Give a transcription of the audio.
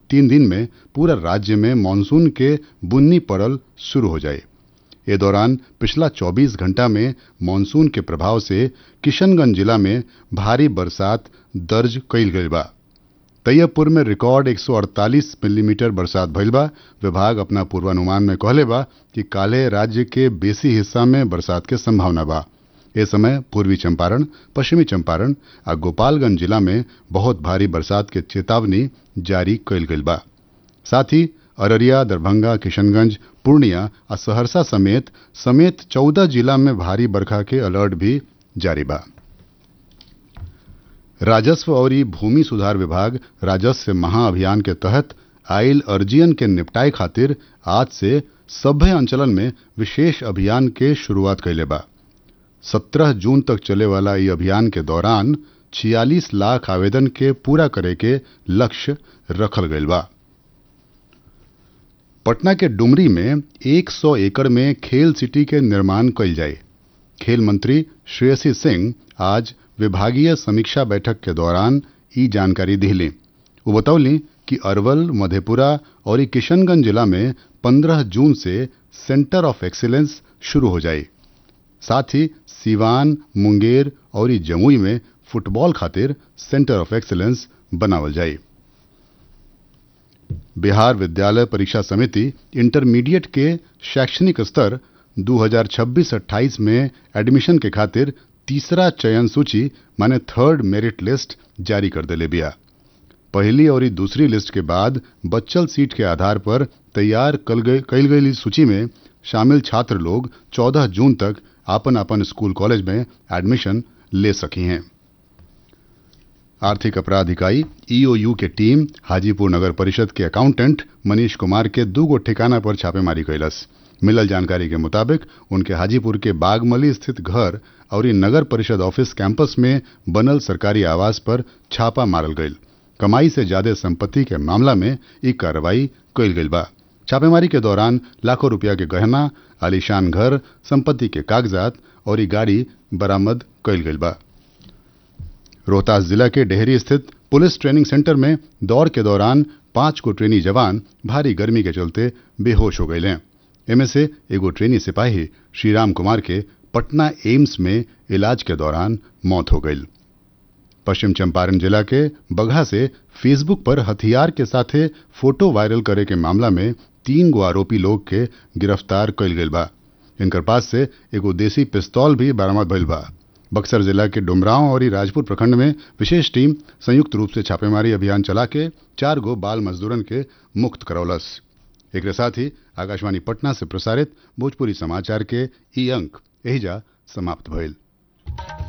तीन दिन में पूरा राज्य में मानसून के बुन्नी पड़ल शुरू हो जाए ए दौरान पिछला 24 घंटा में मानसून के प्रभाव से किशनगंज जिला में भारी बरसात दर्ज कईल गईल बा तैयबपुर में रिकॉर्ड 148 मिलीमीटर बरसात भइल बा विभाग अपना पूर्वानुमान में कहले बा कि काले राज्य के बेसी हिस्सा में बरसात के संभावना बा ए समय पूर्वी चंपारण पश्चिमी चंपारण आ गोपालगंज जिला में बहुत भारी बरसात के चेतावनी जारी कईल गईल बा साथ ही अररिया दरभंगा किशनगंज पूर्णिया आ सहरसा समेत समेत चौदह जिला में भारी बरखा के अलर्ट भी जारी बा राजस्व और भूमि सुधार विभाग राजस्व महाअभियान के तहत आयल अर्जियन के निपटाए खातिर आज से सभ्य अंचलन में विशेष अभियान के शुरुआत कैले बा सत्रह जून तक चले वाला ये अभियान के दौरान छियालीस लाख आवेदन के पूरा करे के लक्ष्य रखल गईल बा पटना के डुमरी में 100 एकड़ में खेल सिटी के निर्माण कईल जाए खेल मंत्री श्रेयसी सिंह आज विभागीय समीक्षा बैठक के दौरान ई जानकारी दिली वो बतौली कि अरवल मधेपुरा और किशनगंज जिला में 15 जून से सेंटर ऑफ एक्सीलेंस शुरू हो जाए साथ ही सीवान मुंगेर और जमुई में फुटबॉल खातिर सेंटर ऑफ एक्सीलेंस बनावल जाए बिहार विद्यालय परीक्षा समिति इंटरमीडिएट के शैक्षणिक स्तर 2026-28 में एडमिशन के खातिर तीसरा चयन सूची माने थर्ड मेरिट लिस्ट जारी कर दिले बिया पहली और दूसरी लिस्ट के बाद बच्चल सीट के आधार पर तैयार कल गई सूची में शामिल छात्र लोग 14 जून तक आपन आपन स्कूल कॉलेज में एडमिशन ले सकी हैं आर्थिक अपराध इकाई ईओयू के टीम हाजीपुर नगर परिषद के अकाउंटेंट मनीष कुमार के दू गो ठिकाना पर छापेमारी कैलस मिलल जानकारी के मुताबिक उनके हाजीपुर के बागमली स्थित घर और नगर परिषद ऑफिस कैंपस में बनल सरकारी आवास पर छापा मारल गईल कमाई से ज्यादा संपत्ति के मामला में ई कार्रवाई कईल गईल बा छापेमारी के दौरान लाखों रुपया के गहना आलीशान घर संपत्ति के कागजात और ई गाड़ी बरामद कईल गईल बा रोहतास जिला के डेहरी स्थित पुलिस ट्रेनिंग सेंटर में दौड़ के दौरान पांच को ट्रेनी जवान भारी गर्मी के चलते बेहोश हो गए इनमें से एगो ट्रेनी सिपाही श्रीराम कुमार के पटना एम्स में इलाज के दौरान मौत हो गई पश्चिम चंपारण जिला के बगहा से फेसबुक पर हथियार के साथे फोटो वायरल करे के मामला में तीन गो आरोपी लोग के गिरफ्तार कईल गईल बा इनकर पास से एगो देसी पिस्तौल भी बरामद भइल बा बक्सर जिला के डुमरांव और राजपुर प्रखंड में विशेष टीम संयुक्त रूप से छापेमारी अभियान चला के चार गो बाल मजदूरन के मुक्त करौलस एक साथ ही आकाशवाणी पटना से प्रसारित भोजपुरी समाचार के ई अंक एहिजा समाप्त भइल